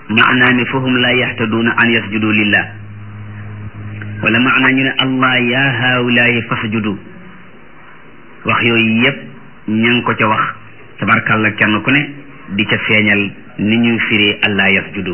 maanaa mi fahum la yaxtaduuna an yasjudu lillah wala maanaa ñu ne allah ya haawulaayi fasjudu wax yooyu yépp ña ngi ko ca wax tabarkàlla kenn ku ne di ca feeñal ni ñuy firee allah yasjudu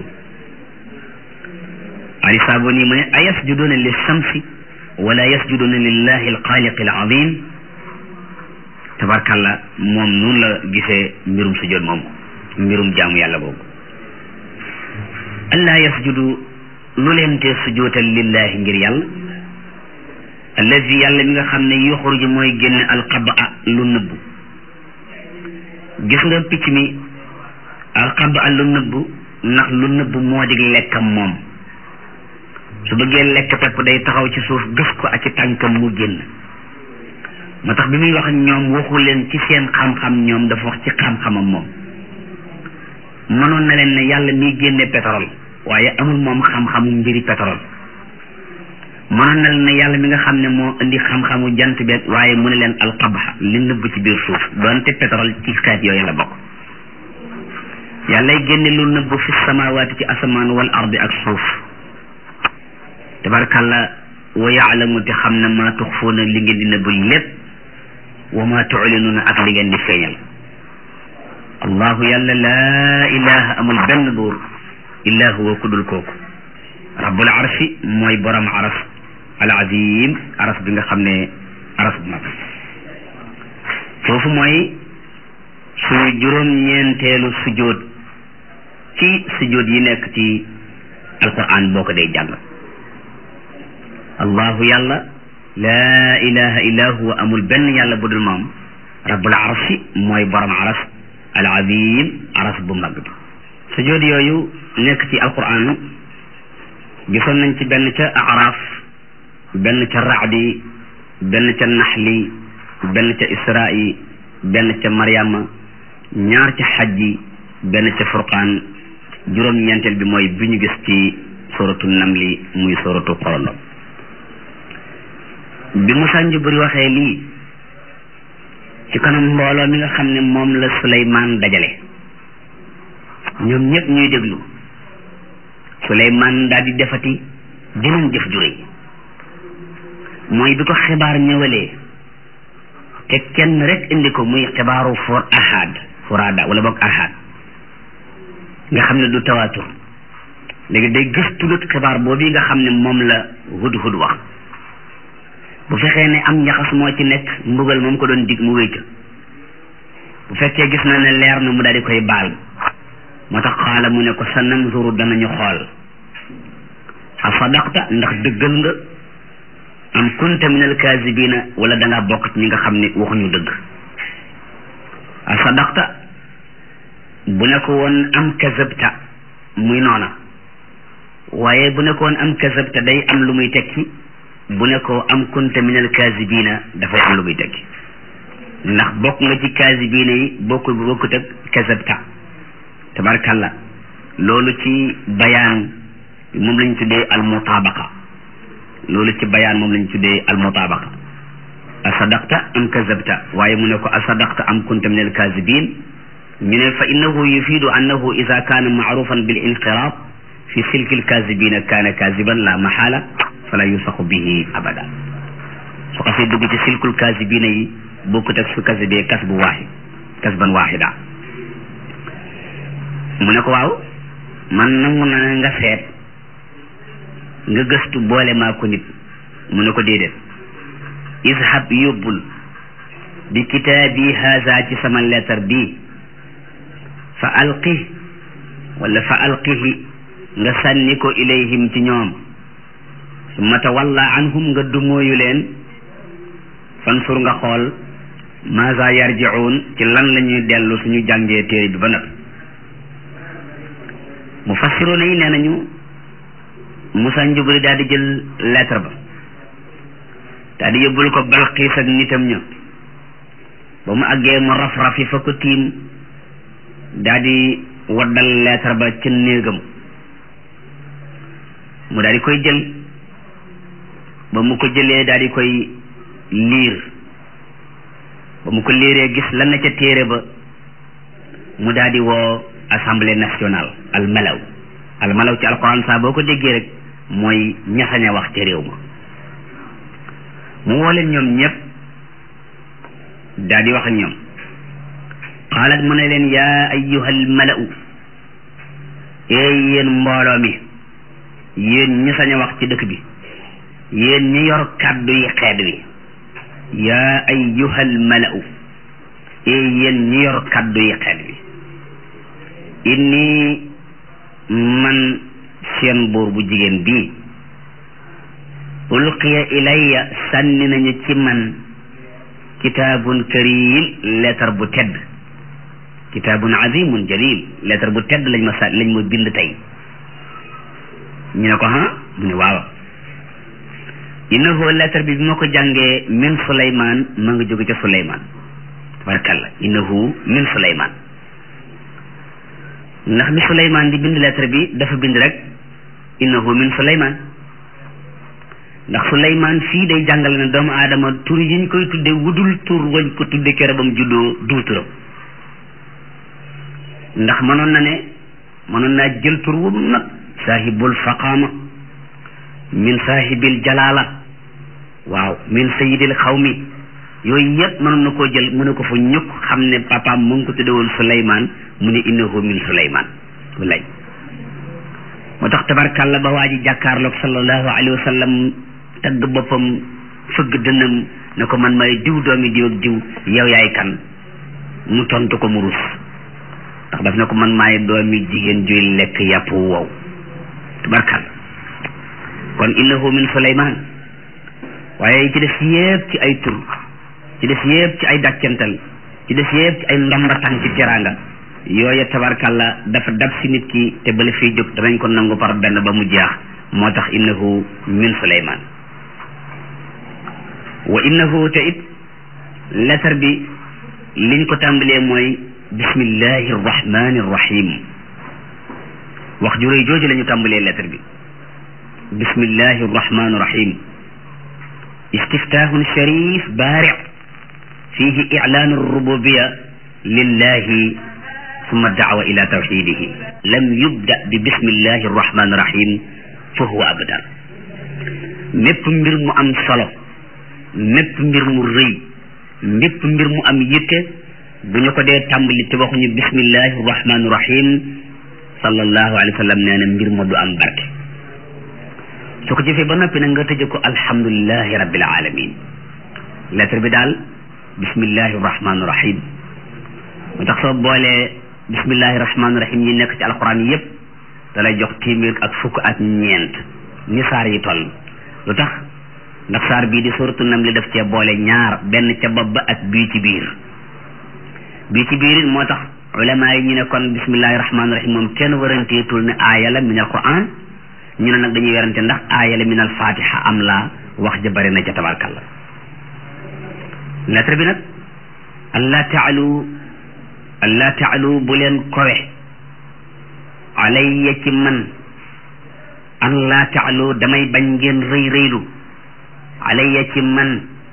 ali saaboni mu ne a yasjuduuna li shamsi wala yasjuduuna lillahi alxaaliqi alazim tabarkàlla moom noonu la gisee mbirum sujjoot moom mbirum jaamu yàlla boobu allah yasjudu lu leen te sujjootal lillahi ngir yàlla allazi yàlla mi nga xam ne yuxruju mooy génn alqabaa lu nëbbu gis nga picc mi alqabaa lu nëbbu ndax lu nëbbu moo di lekkam moom su bëggee lekk pepp day taxaw ci suuf gës ko ak ci tànkam mu génn moo tax bi muy wax ak ñoom waxu leen ci seen xam-xam ñoom dafa wax ci xam-xamam moom mënoon na leen ne yàlla miy génne pétrole waaye amul moom xam-xamu mbiri pétrole mënoon na leen ne yàlla mi nga xam ne moo indi xam-xamu jant beeg waaye mu ne leen alqabaxa li nëbb ci biir suuf doonte pétrole ci xeet yooyu la bokk yàllay génne lu nëbb fi samawaati ci asamaan wal ardi ak suuf tabarkàlla wa yaalamu te xam na maa tuxfuuna li ngeen di nëbb lépp wa maa tuclinuuna ak li ngeen di feeñal allahu yàlla laa ilaha amul benn buur illa huwa kudul kooku rabbul arshi mooy borom aras al azim aras bi nga xam ne aras bu mag foofu mooy suñu juróom-ñeenteelu sujjóot ci sujjóot yi nekk ci alquran boo ko dee jàng allahu yàlla laa ilaha illa huwa amul benn yàlla bu dul moom rabbul arshi mooy borom aras al azim aras bu mag bi sujjóot yooyu nekk ci alquran gisoon nañ ci benn ca araf benn ca raadi benn ca naxli benn ca isra'i benn ca maryama ñaar ca xajji benn ca furqaan juróom-ñeenteel bi mooy bi ñu gis ci suratu namli muy suratu xorolo bi Musaa Njuburi waxee lii ci kanam mbooloo mi nga xam ne moom la Suleymaan dajale ñoom ñëpp ñuy déglu Suleymaan daal di defati jeneen jëf ju rëy mooy bi ko xibaar ñëwalee te kenn rek indi ko muy xibaaru for ahad furaada wala boog ahad nga xam ne du tawaatur léegi day gëstu lut xibaar boobu nga xam ne moom la hud-hud wax bu fexee ne am njaxas moo ci nekk mbugal moom ko doon dig mu wéy ca bu fekkee gis na ne leer na mu daal di koy baal moo tax xaala mu ne ko sa nanzuru danañu xool a sadaqta ndax dëggal nga am kunta min alkaasibina wala da ngaa bokk ci ñi nga xam ne waxuñu dëgg a sadaqta bu ne ko woon am kazabta muy noona waaye bu ne ko woon am kazabta day am lu muy tekki bu ne ko am kunta min alkaasibina dafay am lu muy tekki ndax bokk nga ci kaasibina yi bokk bokkut ak kazabta tabarkalla loolu ci bayaan moom lañ tuddee almutaabaqa loolu ci bayaan moom lañ tuddee almutaabaqa asadaqta am kazabta waaye mu ne ko asadaqta am kunta min alkazibin ñu ne fa innahu yufiidu annahu ida kaana maarufan bil inqiraab fi silki alkazibina kaana kaziban la maxaala fala yusaqu bihi abada su xasee dugg ci silkul kazibina yi bokkut ak su kasibee kas bu waaxid kasban waaxida mu ne ko waaw man nangu na nga seet nga gëstu boole maa ko nit mu ne ko déedéet izhab yóbbul bi kitaabi haza ci sama lettre bi fa alqi wala fa alqihi nga sànni ko ilayhim ci ñoom summa tawalla anhum nga dumóoyu leen fansur nga xool maza yarjiun ci lan la ñuy dellu suñu jàngee téere bi ba nag mufassiroona yi nee nañu Musaa Njuburi daal di jël lettre ba daal di yóbbul ko Balqiis ak nitam ña ba mu àggee mu raf-rafi fa ko tiim daal di waddal lettre ba ca néegam mu daal di koy jël ba mu ko jëlee daal di koy liir ba mu ko liiree gis lan na ca téere ba mu daal di woo assemblée nationale al malaw almalaw ci alquran saa boo ko déggee rek mooy ñasañ a wax ca réew ma mu woo leen ñoom ñëpp daal di wax ak ñoom qaalat mu ne leen yaa ayyuhal mala'u eey yéen mbooloo mi yéen ñi sañ a wax ci dëkk bi yéen ñi yor kàddu yi xeet wi yaa ayyuhal mala'u eey yéen ñi yor kàddu yi xeet wi inni man seen buur bu jigéen bii ulqiya ilayya sànni nañu ci man kitaabun karim lettre bu tedd kitaabun azimun jalil lettre bu tedd lañ ma sa lañ ma bind tey ñu ne ko ha mu ne waaw innahu lettre bi bi ma ko jàngee min suleyman ma nga jóge ca suleyman tabarakalla innahu min suleyman ndax bi suleyman di bind lettre bi dafa bind rek innahu min suleyman ndax suleyman fii day jàngale ne doomu aadama tur yiñ koy tudde wudul tur wañ ko tudde kere bam juddoo du turam ndax mënoon na ne mënoon naa jël tur wu mag saahibul faqaama min saahibil jalaala waaw min sayidil xawmi yooyu yëpp mënoon na koo jël mu ne ko fa ñukk xam ne papaam mu ngi ko tudde woon suleyman mu ne innahu min suleyman walay moo tax tabarkàlla ba waa ji jàkkaarloog sallallahu alayhi wa sallam tagg boppam fëgg dënnam ne ko man may diw doomi diw ak diw yow yaay kan mu tontu ko mu rus ndax daf ne ko man maay doomi jigéen juy lekk yàpp wow tabarkàlla kon innahu min suleyman waaye ci des yépp ci ay tur ci des yépp ci ay dàccantal ci des yépp ci ay ndombatang ci teraanga yooya tabarkàlla dafa dab si nit ki te bala fiy jóg danañ ko nangu par benn ba mu jeex moo tax innahu min suleyman wa innahu te it lettre bi liñ ko tàmbalee mooy bismillahi arrahmani arrahim wax ju réy jooju la ñu tàmbalee lettre bi bismillahi arrahmani arrahim istiftahun sharif baari fihi i'lan arrububiya lillahi summa daawa ila tawxidihi lam yubda bi bismillahi arrahmani irrahim fa huwa abadar mépp mbir mu am solo mépp mbir mu rëy mépp mbir mu am yitte bu ñu ko dee tàmbali te waxuñu bismillahi arrahmani irrahim sallallahu alayhi wa sallam nee na mbir ma du am barke su ko jëfee ba noppi nag nga tëje ko alhamdulilahi rabbil alamin lettre bi daal bismillahi arrahmani irrahim moo tax soo boolee bismillahi rahmaani rahim yi nekk ci alquran yépp da lay jox téeméer ak fukk ak ñeent ni saar yi toll lu tax ndax saar bii di suratu nam li def cee boole ñaar benn ca bopp ba ak bii ci biir bii ci biir it moo tax ulama yi ñu ne kon bismillahi rahmaani rahim moom kenn waranteetul ne aaya la min alquran ñu ne nag dañuy werante ndax aaya la min alfatiha am la wax ja bari na ca tabarkalla lettre bi nag allah taalu allah taalu bu leen kowe alayya ci man an laa taalu damay bañ ngeen rëy rëylu alayya ci man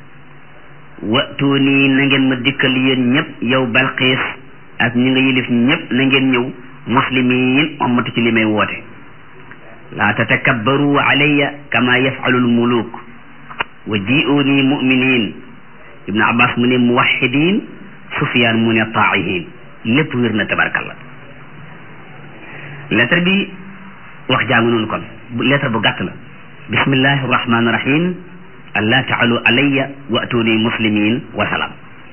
watuuni na ngeen ma dikkal yéen ñëpp yow balqiis ak ñi nga yilif ñëpp na ngeen ñëw muslimiin ommatu ci li may woote laa tatakabbaru alayya kama yafalu lmuluk wa ji'uni muminin ibnu abbas mu ne muwahidin sufyaan mu ne taa'ihin lépp wér na tabarkalla lettre bi wax jaamu noonu kon lettre bu gàtt la bismillahi rahmaani rahim allah taalu alayya wa atuni muslimin wa salaam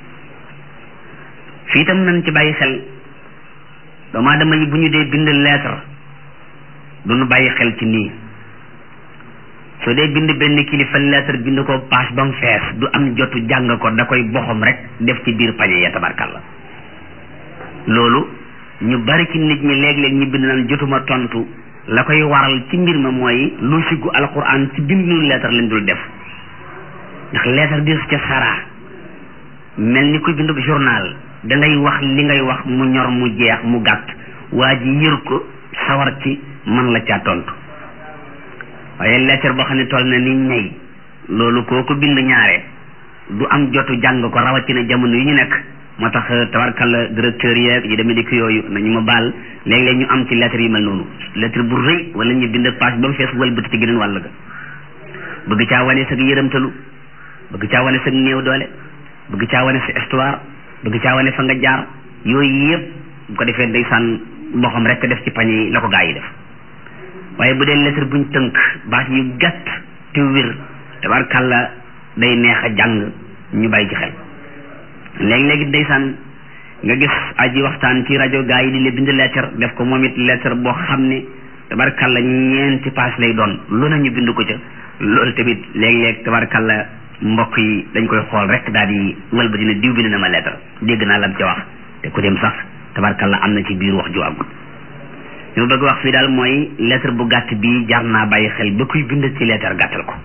fii tam nañ ci bàyyi xel doomu aadama yi bu ñu dee bind lettre du ñu bàyyi xel ci nii soo dee bind benn kilifa lettre bind ko page ba mu fees du am jotu jàng ko da koy boxam rek def ci biir pañe ya tabarkalla loolu ñu bari ci nit ñi léeg-léeg ñu bind naan jotuma tontu la koy waral ci mbir ma mooy lu siggu alquran ci bind noonu lettre lañ dul def ndax lettre di ca sara mel ni kuy bind journal da ngay wax li ngay wax mu ñor mu jeex mu gàtt waa ji yër ko sawar ci man la caa tontu waaye lettre boo xam ne toll na ni ñay loolu koo ko bind ñaare du am jotu jàng ko rawatina jamono yi ñu nekk moo tax tabarkalla directeur yeeg yi demee di ko yooyu nañu ma baal léeg-léeg ñu am ci lettre yi mel noonu lettre bu rëy wala ñu bind page ba mu fees wëlbati ci geneen wàll ga bëgg caa wane sa yërëmtalu bëgg caa wane sa néew doole bëgg caa wane sa histoire bëgg caa wane fa nga jaar yooyu yëpp bu ko defee ndeysaan boo xam rek def ci pañ yi la ko gaa yi def waaye bu dee lettre buñ tënk baat yu gàtt te wér tabarkalla day neex a jàng ñu bàyyi ci xel léegi-léegi ndeysaan nga gis aji waxtaan ci rajo gaa yi di le bind lettre def ko moom it lettre boo xam ne tabarkalla ñeenti page lay doon lu na ñu bind ko ca loolu tamit léeg-léeg tabarkalla mbokk yi dañ koy xool rek daal di wëlba dina diw bind na ma lettre dégg naa lam ca wax te ku dem sax tabarkalla am na ci biir wax ju àggut li ma bëgg wax fii daal mooy lettre bu gàtt bii jar naa bàyyi xel ba kuy bind ci lettre gàttal ko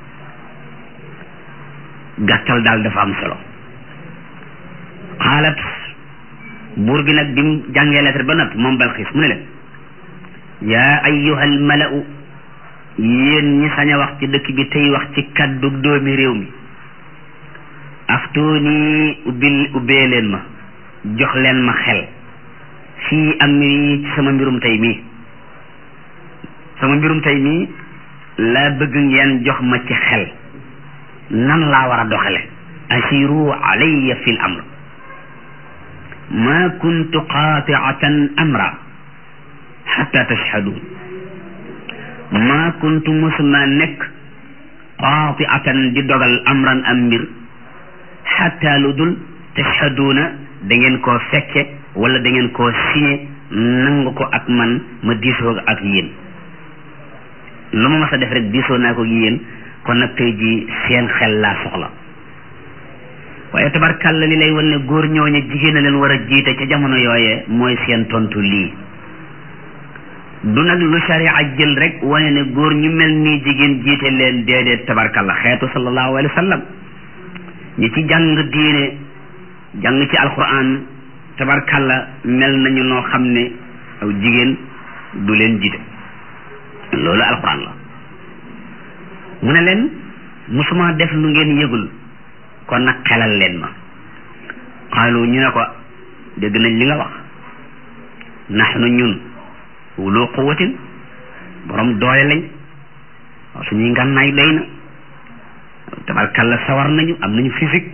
gàttal daal dafa am solo xaalat buur bi nag bi mu jàngee lettre ba noppi moom Balxiis mu ne leen yaa ayyuhal mala'u yéen ñi sañ a wax ci dëkk bi tey wax ci kaddu doomi réew mi aftuuni ubbil ubbee leen ma jox leen ma xel fii amri ci sama mbirum tey mii sama mbirum tey mii laa bëgg ngeen jox ma ci xel nan laa war a doxale asiru alayya fi l amr ma kuntu qaatiatan amra xatta tashhadun ma kuntu musuma nekk qaatiatan di dogal amran am mbir xatta lu dul tashhaduuna da ngeen koo fekke wala da ngeen koo signé nangu ko ak man ma diisoo ak yéen lu ma mas a def rek diisoo naa ko yéen kon nag tey ji seen xel laa soxla waaye tabarkàlla li lay wan ne góor ñooñu jigéen a leen war a jiite ca jamono yooyee mooy seen tontu lii du nag lu sharia jël rek wane ne góor ñu mel nii jigéen jiite leen déedéet tabarkàlla xeetu sallallahu alayhi wa sallam ñi ci jàng diine jàng ci alquran tabarkàlla mel nañu noo xam ne aw jigéen du leen jiite loolu alquran la mu ne leen musuma def lu ngeen yëgul kon nag xelal leen ma xaalu ñu ne ko dégg nañ li nga wax naxnu ñun wulu quwatin borom doole lañ waaw suñuy ngànnaay doy na tabarkalla sawar nañu am nañu physique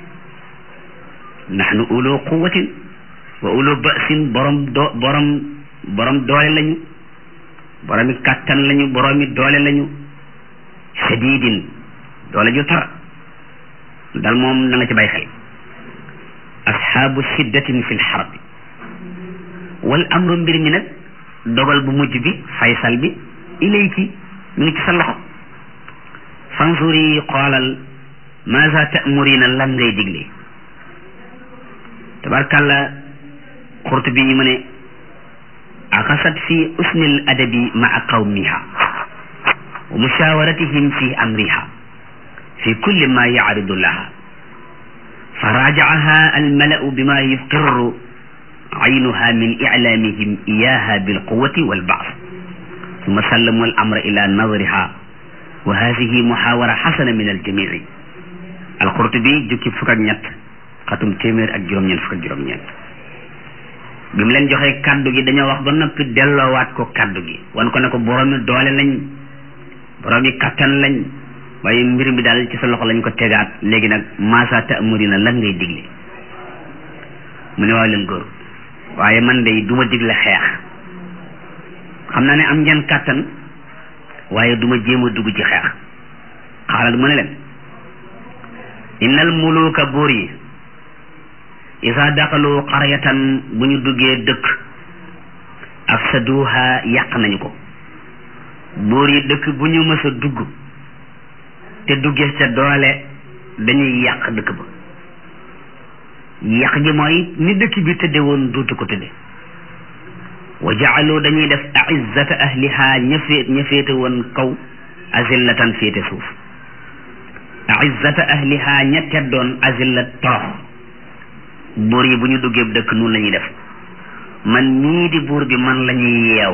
naxnu ulu quwatin wa ulu basin borom do borom borom doole lañu boromi kàttan lañu boromi doole lañu shadidin doole ju tar dal moom na nga ci bay xel asxaabu shiddatin fi lxarbi wal amru mbir mi nag dogal bu mujj bi faysal bi ilayki mi ngi ci sa loxo fansuri xoolal maza ta'murina lan ngay digle tabarkàlla Qurtubi yi mu ne axasat fi usni al adabi maa qawmiha wa mushawaratihim fi amriha fi kulli ma yaaridu laha فراجعها الملأ بما يقر عينها من إعلامهم إياها بالقوة والبعث ثم سلموا الأمر إلى نظرها وهذه محاورة حسنة من الجميع القرطبي جوكي فكك ñett xatum téeméer ak juróom ñeent fukk ak juróom ñeent bi mu leen joxee kaddu gi dañoo wax ba noppi delloowaat ko kaddu gi wan ko ne ko boroomi doole lañ boroomi kattan lañ waaye mbir mi daal ci sa loxo lañ ko tegaat léegi nag maasa ta'murina lan ngay digle mu ne waaw leen góor waaye man de du ma digle xeex xam naa ne am ngeen kàttan waaye du ma jéem a dugg ci xeex xaaral mu ne leen innal muluka buur yi isa daxalu qaryatan bu ñu duggee dëkk afsaduha yàq nañu ko buur yi dëkk bu ñu mës a dugg te duggee ca doole dañuy yàq dëkk ba yàq gi mooy ni dëkk bi tëdde woon duutu ko tëdde wa jaalu dañuy def aizzata ahliha ña féet ña féete woon kaw azillatan féete suuf aizzata ahliha ña teddoon azillat torox buur yi bu ñu duggee dëkk noonu la ñuy def man ñii di buur bi man la ñuy yeew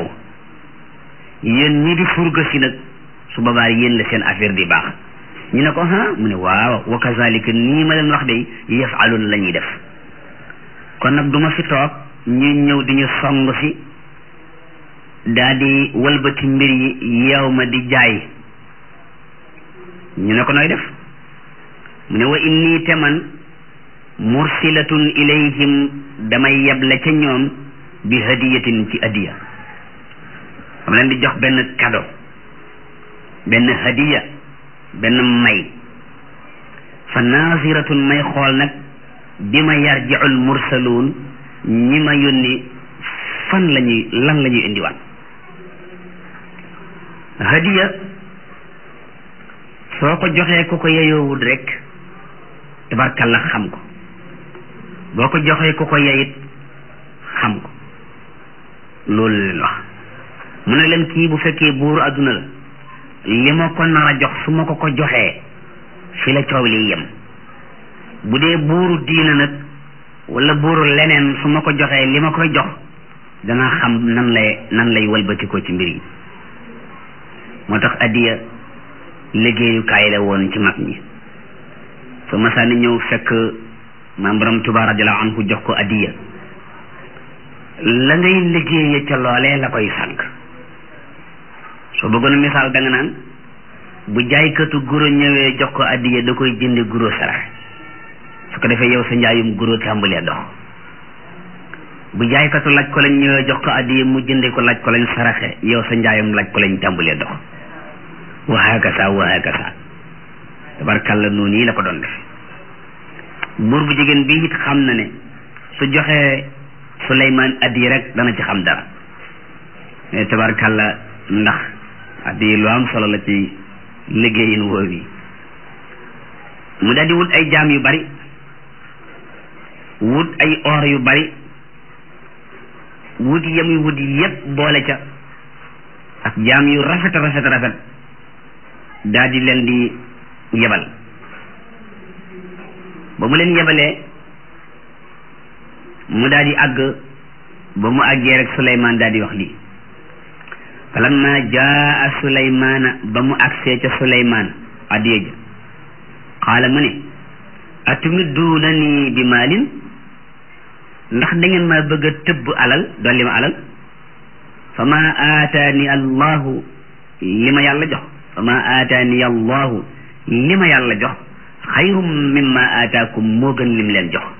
yéen ñii di surga si nag su boobaa yéen la seen affaire di baax ñu ne ko ha mu ne waaw wa kazalika nii ma leen wax de yafalun la ñuy def kon nag duma fi toog ñuy ñëw di ñu song si daal di walbati mbir yi yeew ma di jaay ñu ne ko nooy def mu ne wa inni te man mursilatun ilayhim damay yeble ca ñoom bi hadiyatin ci adiya dama leen di jox benn cadeau benn hadiya benn may fa naziratun may xool nag bi ma yarjiul mursaluun ñi ma yónni fan la ñuy lan la ñuy indiwaat hadiya soo ko joxee ku ko yeyoowul rek tabarkalla xam ko boo ko joxee ku ko yeyit xam ko loolu leen wax mu ne leen kii bu fekkee buuru adduna la li ma ko nar a jox su ma ko ko joxee fi la coow li yem bu dee buuru diina nag wala buuru leneen su ma ko joxee li ma koy jox dana xam nan lay nan lay walbatikoo ci mbir yi moo tax addiya liggéeyukaay la woon ci mag ñi su masaani ñëw fekk maam borom Tuubaa radiyallaahu anhu jox ko addiya la ngay liggéeye ca loolee la koy sànq soo bëggoon a misaal da nga naan bu jaaykatu guro ñëwee jox ko addiya da koy jënde guro sarax su ko defee yow sa njaayum guro tàmbalee dox bu jaaykatu laaj ko lañ ñëwee jox ko addiya mu jënde ko laaj ko lañ saraxe yow sa njaayum laaj ko lañ tàmbalee dox wa hakasa wa hakasa tabarkàlla noonu yi la ko doon defe buur bu jigéen bi it xam na ne su joxee Suleymaan addiya rek dana ci xam dara mais tabarkàlla ndax addiya lu am solo la ci liggéeyin woow yi mu daal di wut ay jaam yu bari wut ay or yu bari wut yamuy wut yépp boole ca ak jaam yu rafet rafet rafet daal di leen di yebal ba mu leen yebalee mu daal di àgg ba mu àggee rek Suleymaan daal di wax lii falamma jaa Suleymaana ba mu agsee ca Suleymaan addiya ja xaala mu ne atumidduuna nii bi maalin ndax da ngeen ma bëgg a tëbb alal dolli ma alal fa ma aataani allahu li ma yàlla jox fa ma aataani allahu li ma yàlla jox xayrum mimma aataakum moo gën lim leen jox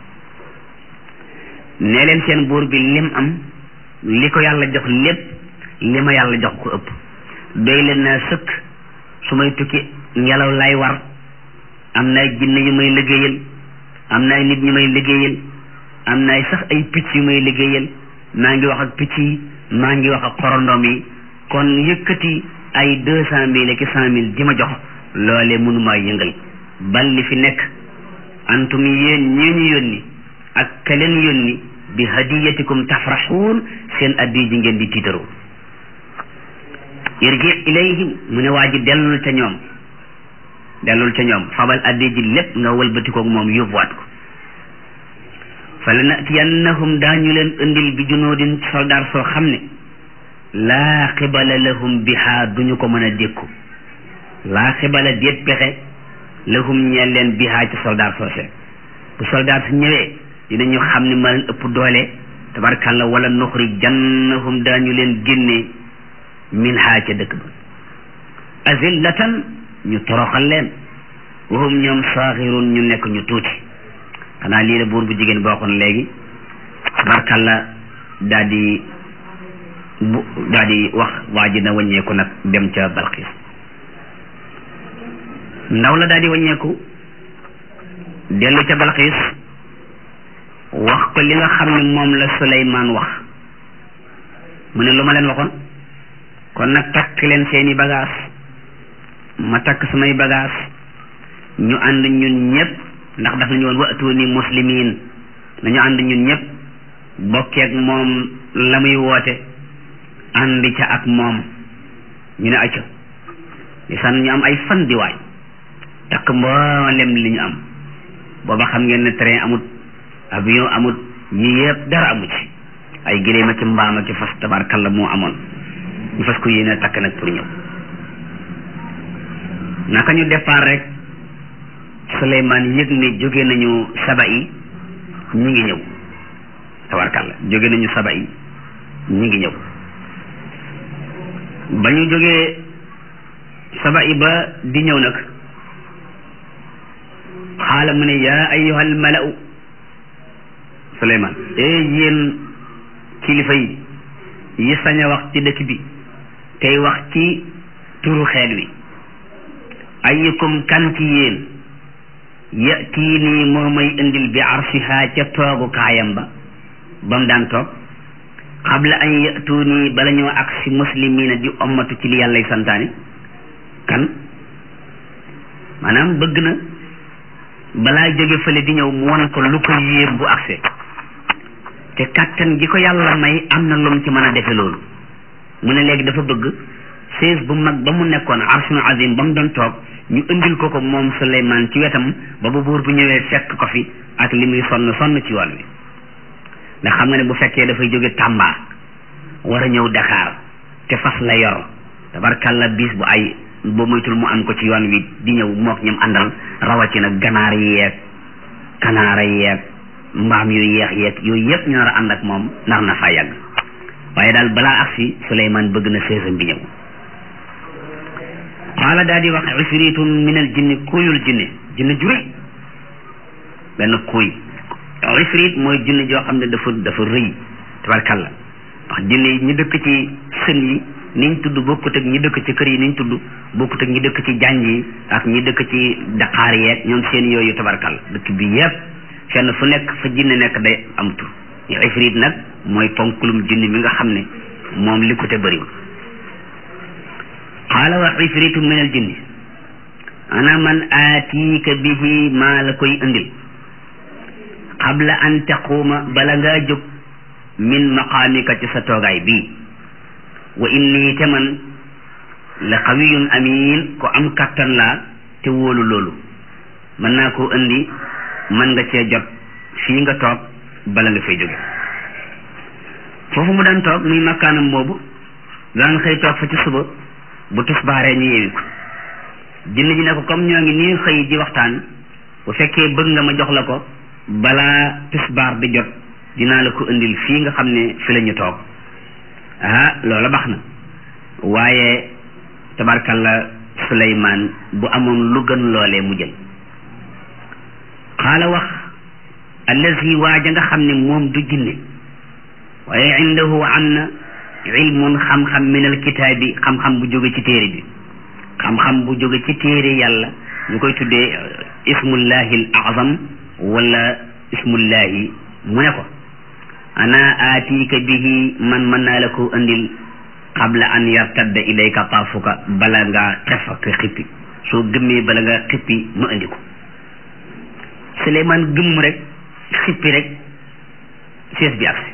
nee leen seen buur bi lim am li ko yàlla jox lépp li ma yàlla jox ko ëpp doy leen naa sëkk su may tukki ngelaw lay war am na ay jinne yu may liggéeyal am na ay nit ñu may liggéeyal am na ay sax ay picc yu may liggéeyal maa ngi wax ak picc yi maa ngi wax ak xorondoom yi kon yëkkati ay deux cent mille ak cent mille di ma jox loolee mënumaa yëngal bal li fi nekk antum yéen ñii ñu yónni ak ka leen yónni bi hadiyatikum tafraxuun seen addi ji ngeen di tiitaroo irji ilayhim mu ne waa ji dellul ca ñoom dellul ca ñoom fabal addi ji lépp nga wëlbatikoog moom yóbbuwaat ko fa la natiyannahum daañu leen indil bi junoodin soldaar soo xam ne laa xibala lahum bihaa duñu ko mën a dékku laa xibala déet pexe lahum ñeel leen bihaa ci soldaar soose bu soldaar su ñëwee dinañu xam ne ma leen ëpp doole tabarkalla wala nuxri jannahum daañu leen génne min haa ca dëkk ba azillatan ñu toroxal leen wahum ñoom saaxirun ñu nekk ñu tuuti xanaa lii la buur bu jigéen boo xoon léegi tabarkalla daa di bu daa di wax waa ji na wàññeeku nag dem ca Balqiis ndaw la daa di wàññeeku dellu ca Balqiis wax ko li nga xam ne moom la Suleymaan wax mu ne lu ma leen waxoon kon nag takk leen seeni bagaas ma takk samay bagaas ñu ànd ñun ñëpp ndax daf nañu woon wa'tuuni muslimiin nañu ànd ñun ñëpp bokkeek moom la muy woote ànd ca ak moom ñu ne acca di san ñu am ay fan di waaj takk mboolem li ñu am booba xam ngeen ne train amut avion amut yi yëpp dara amu ci ay giléem ak mbaam ak fas tabarkalla moo amoon ñu fas ko yéene takk nag pour ñëw naka ñu départ rek Suleymaan yëg ne jóge nañu saba yi ñu ngi ñëw tabarkalla jóge nañu saba yi ñi ngi ñëw ba ñu jógee saba yi ba di ñëw nag xaala mu ne yaa ayyuhal mala'u Suleymaan ee yéen kilifa yi yi sañ a wax ci dëkk bi tey wax ci turu xeet wi ayyukum kan ci yéen yatii nii moo may indil bi arsiha ca toogu kaayam ba ba mu daan toog xabla an yatu nii bala ñoo ak si muslimina di ommatu ci li yàllay santaane kan maanaam bëgg na balaa jóge fële di ñëw mu won ko lu ko yéem bu agsee te kàttan gi ko yàlla may am na lum ci mën a defe loolu mu ne léegi dafa bëgg sées bu mag ba mu nekkoon arshun azim ba mu doon toog ñu indil ko ko moom Suleymaan ci wetam ba bu buur bu ñëwee fekk ko fi ak li muy sonn sonn ci yoon wi ndax xam nga ne bu fekkee dafay jóge Tamba war a ñëw Dakar te fas la yor tabarkalla bis bu ay boo moytul mu am ko ci yoon wi di ñëw mook ñam àndal rawatina ganaar yi yeeg kanaara yeeg mbaam yu yeex yeeg yooyu yëpp ñu nar a ànd ak moom nar na faa yàgg waaye daal balaa agsi Suleymaan bëgg na séesam bi ñëw qaala daal di wax ifritun min al jinni kuuyul jinne jinne juri benn kuuy ifrit mooy jinne joo xam ne dafa dafa rëy tabarkalla wax jinne yi ñu dëkk ci sën yi niñ tudd bokkut ak ñi dëkk ci kër yi niñ tudd bokkut ak ñi dëkk ci janj yi ak ñi dëkk ci daqaar yeeg ñoom seen yooyu tabarkalla dëkk bi yépp fenn fu nekk fa jinne nekk day am tur ifrit nag mooy ponkulum jinne mi nga xam ne moom li ko te bëriwul qaala wa ifritu min al jinni ana man aatiika bihi maa la koy indil qabla an taquuma bala ngaa jóg min maqaamika ci sa toogaay bii wa inni te man la qawiyun amin ko am kattan laa te wóolu loolu mën naa koo indi mën nga cee jot fii nga toog bala nga fay jóge foofu mu daan toog muy makkaanam boobu daan xëy toog fa ci suba bu tusbaaree ñu yeewi ko jinne ji ne ko comme ñoo ngi nii xëy di waxtaan bu fekkee bëgg nga ma jox la ko balaa tusbaar di jot dinaa la ko indil fii nga xam ne fi la ñu toog ah loola baax na waaye tabarkalla Suleymaan bu amoon lu gën loolee mu jël xaala wax allazi waaja nga xam ne moom du jinne waaye indahu am na ilmun xam-xam min alkitaabi xam-xam bu jóge ci téere bi xam-xam bu jóge ci téere yàlla ñu koy tuddee ismullahi al azam wala ismullahi mu ne ko ana aatiika bihi man mën naa la ko andil qabla an yartadda ilayka taafuka bala nga xef ak xippi soo gëmmee bala nga xippi ma andi ko Suleymaan gëmm rek xippi rek sees bi agsi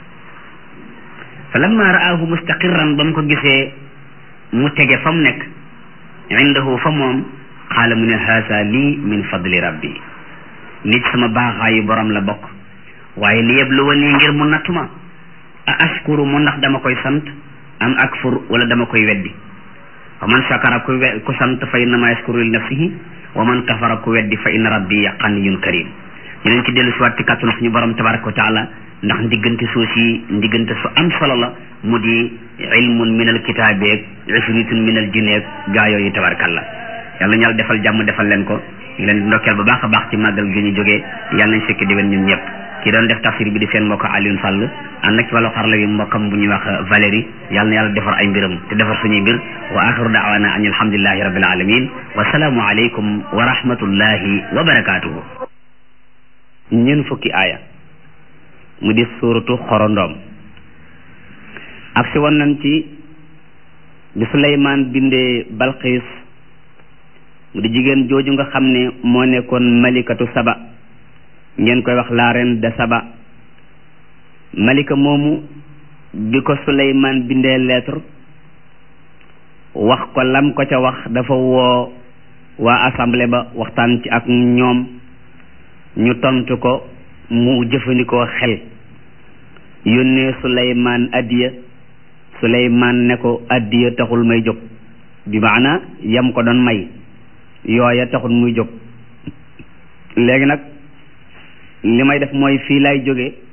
fa lamma ra'aahu mustaqirran ba mu ko gisee mu tege fa mu nekk indahu fa moom xaala mu ne haasa lii min fadli rabbi lii ci sama baaxaayu borom la bokk waaye li yabluwani ngir mu nattuma a ashkuru mu ndax dama koy sant am akfur wala dama koy weddi wa man shakara ku we ku sant fa innama yashkuru li nafsihi wa man kafara ku weddi fa inna rabbi ganiyun karim dinañ ci dellu si waat ci kàttanu suñu borom tabaraka wa taala ndax ndiggante suuf si ndiggante su am solo la mu di ilmun min al kitaabeeg ifritun min al jineeg gaa yooyu tabarakallah yàlla ñu yàlla defal jàmm defal leen ko ñu leen di ndokkeel bu baax a baax ci màggal gi ñu jógee yàlla nañ fekk déwén ñun ñëpp ki doon def tafsir bi di seen mbokk Alioune Sall ànd ak ci wàllu xarala bi mbokkam bu ñuy wax Valérie yàlla na yàlla defar ay mbiram te defar suñuy mbir wa axiru daawana an alhamdulillahi rabbil alamin wa salaamu aleykum wa rahmatullahi wa barakatuhu ñeen fukki aaya mu di suuratu xorondoom ak si woon nañ ci bi Suleymaan bindee Balqiis mu di jigéen jooju nga xam ne moo nekkoon malikatu saba ngeen koy wax la reine de saba malika moomu bi ko Suleymaan bindee lettre wax ko lam ko ca wax dafa woo waa assemblée ba waxtaan ci ak ñoom ñu tontu ko mu jëfandikoo xel yónnee Suleymaan addiya Suleymaan ne ko addiya taxul may jóg bi maana yam ko doon may yooya taxul muy jóg léegi nag li may def mooy fii lay jóge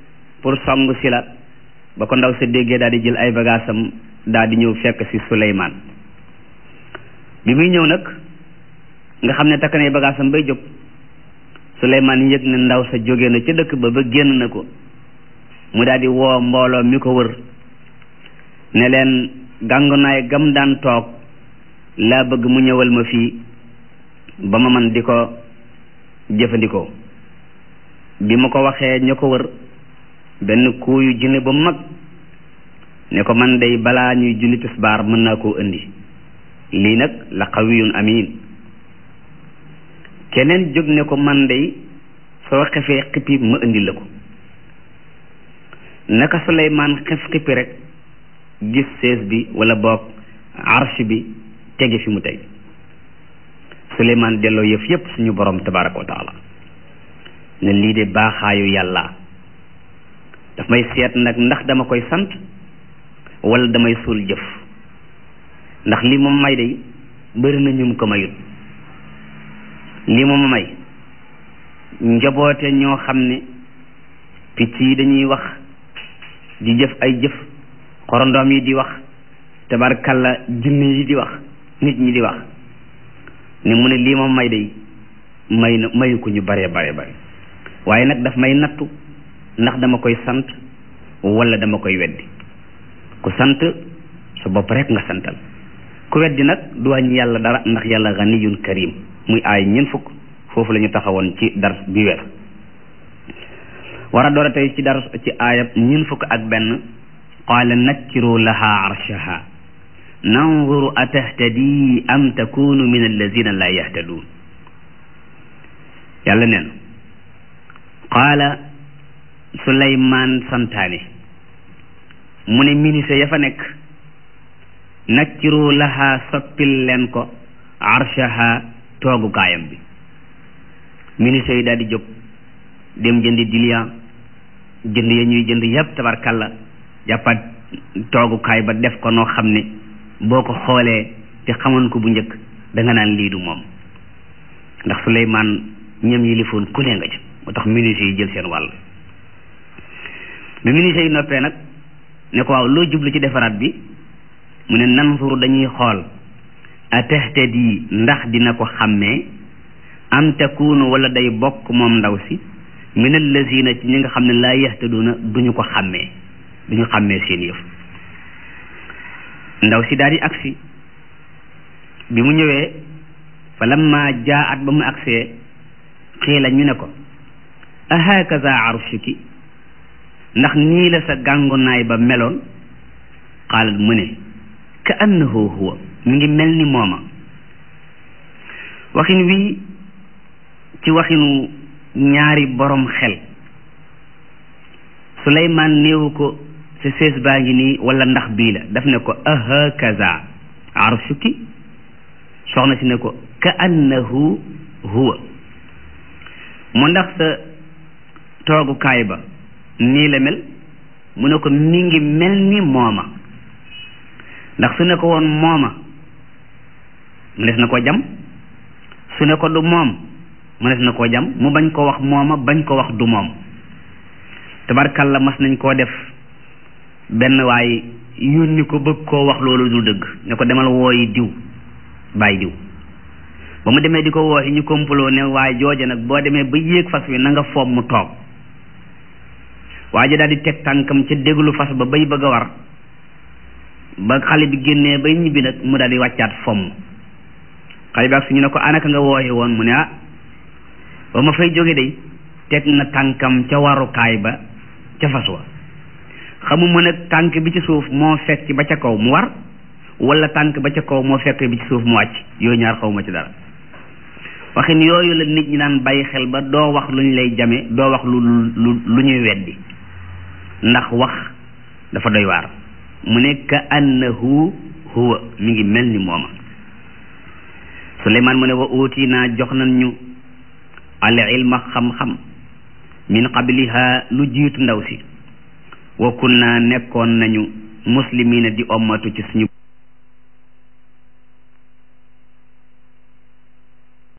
pour song si la ba ko ndaw sa déggee daal di jël ay bagaasam daal di ñëw fekk si Suleymaan bi muy ñëw nag nga xam ne takk na ay bagaasam bay jóg Suleymaan yëg ne ndaw sa jóge na ca dëkk ba ba génn na ko mu daal di woo mbooloo mi ko wër ne leen gàngunaay gam daan toog laa bëgg mu ñëwal ma fii ba ma man di ko jëfandikoo bi ma ko waxee ña ko wër benn kuuyu jinne ba mag ne ko man day balaa ñuy julli tisbaar mën naa koo indi lii nag la qawiyun amin keneen jóg ne ko man day soo xefee xippi ma indi la ko naka Suleymaan xef xippi rek gis sees bi wala boog arsh bi tege fi mu tey Suleymaan delloo yëf yëpp suñu borom tabaraka wa taala ne lii de baaxaayu yàlla daf may seet nag ndax dama koy sant wala damay suul jëf ndax lii moom may day bëri na ñum ko mayut lii moom may njaboote ñoo xam ne picc yi dañuy wax di jëf ay jëf xorondoom yi di wax tabarkalla jinne yi di wax nit ñi di wax ne mu ne lii moom may day may na mayu ko ñu bare bare bare waaye nag daf may nattu ndax dama koy sant wala dama koy weddi ku sant sa bopp rek nga santal ku weddi nag du wàññi yàlla dara ndax yàlla ganiyun karim muy aay ñeent fukk foofu la ñu taxawoon ci dars bi weer war a door a tey ci dars ci aayab ñeent fukk ak benn qaala nakkiru laha arshaha nanzuru atahtadi am takunu min allazina la yahtaduun yàlla neen qaala suleymaan santaane mu ne ministre ya fa nekk nakkiru laha soppil leen ko arshaha toogukaayam bi ministre yi daal di jóg dem jëndi dilian jënd ya ñuy jënd yépp tabarkalla jàppaat toogukaay ba def ko noo xam ne boo ko xoolee te xamoon ko bu njëkk da nga naan lii du moom ndax Suleymaan ñam yilifoon ku ne nga ci moo tax ministre yi jël seen wàll bi ministre yi noppee nag ne ko waaw loo jublu ci defaraat bi mu ne nansuru dañuy xool atahtadi ndax dina ko xàmmee am takunu wala day bokk moom ndaw si min allazina ci ñi nga xam ne laa yahtaduna duñu ko xàmmee duñu xàmmee seen yëf ndaw si daal di agsi bi mu ñëwee fa lamma jaat ba mu agsee xiila ñu ne ko ahakaza arshuki ndax nii la sa gàngunaay ba meloon xaalat mu ne ka annahu huwa mi ngi mel ni mooma waxin wii ci waxinu ñaari borom xel Suleymaan néewu ko sa sees baa ngi nii wala ndax bii la daf ne ko ahakaza arshuki soxna si ne ko ka annahu huwa mu ndax sa toogukaay ba nii la mel mu ne ko mi ngi mel ni mooma ndax su ne ko woon mooma mu des na ko jam su ne ko du moom mu des na ko jam mu bañ ko wax mooma bañ ko wax du moom tabarkalla mas nañ koo def benn waay yónni ko bëgg koo wax loolu du dëgg ne ko demal wooyi diw bàyyi diw ba mu demee di ko wooyi ñu complot ne waaye jooja nag boo demee ba yéeg fas wi na nga foom mu toog waa ji daal di teg tànkam ca déglu fas ba bay bëgg a war ba xale bi génnee bay ñibbi nag mu daal di wàccaat fomm xale bi ak suñu ne ko anaka nga wooye woon mu ne ah ba ma fay jóge day teg na tànkam ca warukaay ba ca fas wa xamuma nag tànk bi ci suuf moo fekk ba ca kaw mu war wala tànk ba ca kaw moo fekk bi ci suuf mu wàcc yooyu ñaar xawma ci dara waxin yooyu la nit ñi daan bàyyi xel ba doo wax lu ñu lay jame doo wax lu lu lu ñuy weddi ndax wax dafa doy waar mu ne ka annahu huwa mi ngi mel ni mooma Suleymaan mu ne wa uuti naa jox nañ ñu al ilma xam-xam min qabliha lu jiitu ndaw si wa kunna nekkoon nañu muslimina di ommatu ci suñu